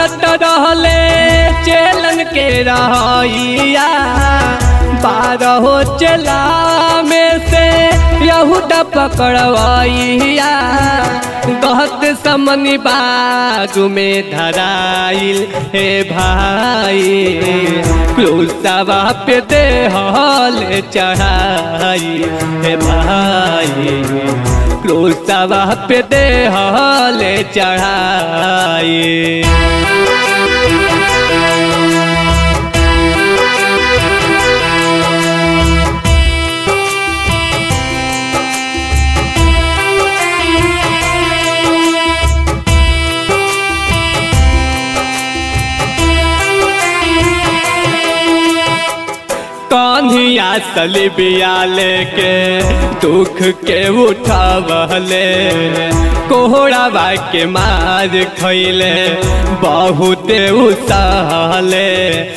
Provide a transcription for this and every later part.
करत रहले चेलन के रहिया बारहो चला में से यहूदा पकड़वैया गहत समनी बागु में धराइल हे भाई क्रूसवा पे देहल चढ़ाई हे भाई क्रूसवा पे देहल चढ़ाई कन्हिया सलिबिया लेके दुख के उठावले कोहराबा के मार खैले बहुत उसहले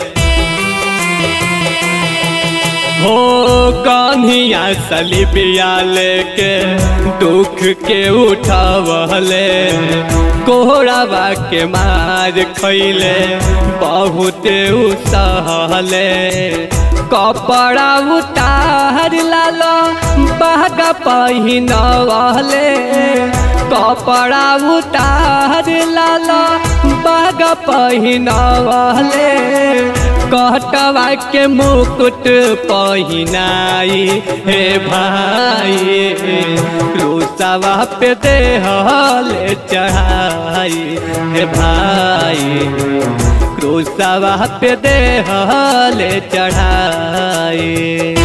हो कन्हिया सलिबिया लेके दुख के उठावले कोहराबा के मार खैले बहुत उसहले कपड़ा उतार लालो बहगा पहिनवले कपड़ा उतार लालो बहगा पहिनवले कटवा के मुकुट पहिनाई हे भाई क्रूसवा पे देहल चढ़ाई हे भाई क्रूसवा पे देहल चढ़ाई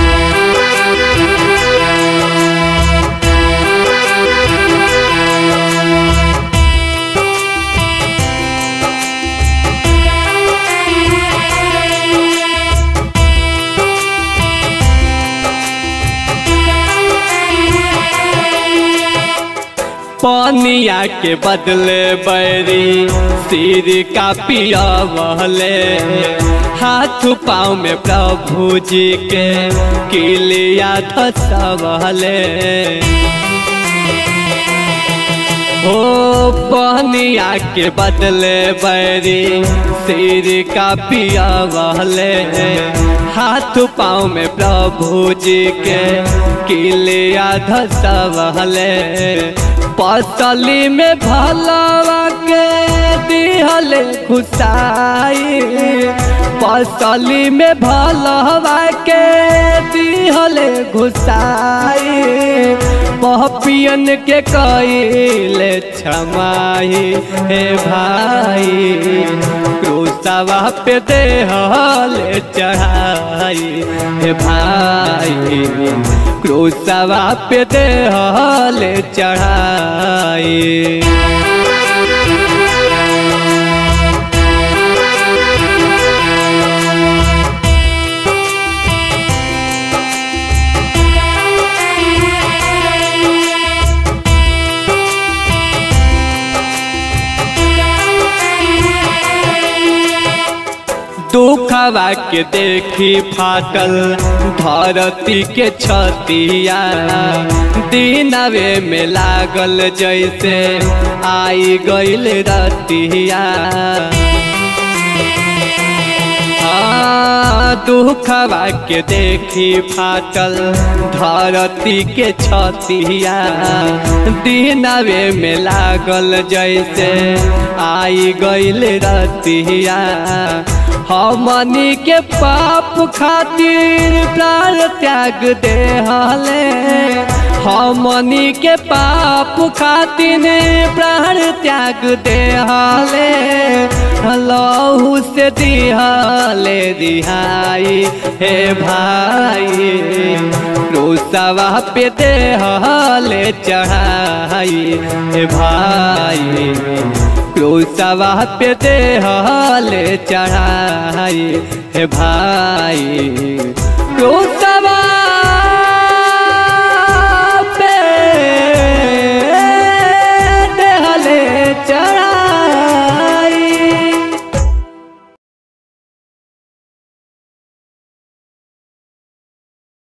पानिया के बदले बैरी सिर का पिया बहले हाथ पाँव में प्रभु जी के किलिया धसवले हो पानिया के बदले बैरी सिर का पिया बहले हाथ पाँव में प्रभु जी के किलिया धसवले पसली में भलवा के दिहल खुशाई पसली में भलवा के दिहल घुसाई पहपियन के कैले क्षमाई हे भाई क्रूसवा पे देहल चढ़ाई हे भाई क्रूसवा पे देहल चढ़ाई दुखवा के देखी फाटल धरती के छतिया दिनवे में लागल जैसे आई गईल रतिया दुखवा के देखी फाटल धरती के छतिया दिनवे में लागल जैसे आई गईल रतिया हमनी के पाप खातिर प्राण त्याग दे हले हमनी के पाप खातिर प्राण त्याग दे हले लहू से दिहले दिहाई हे भाई क्रूसवा पे देहले चढ़ाई हे भाई क्रूसवा पे देहले चढ़ाई हे भाई क्रूस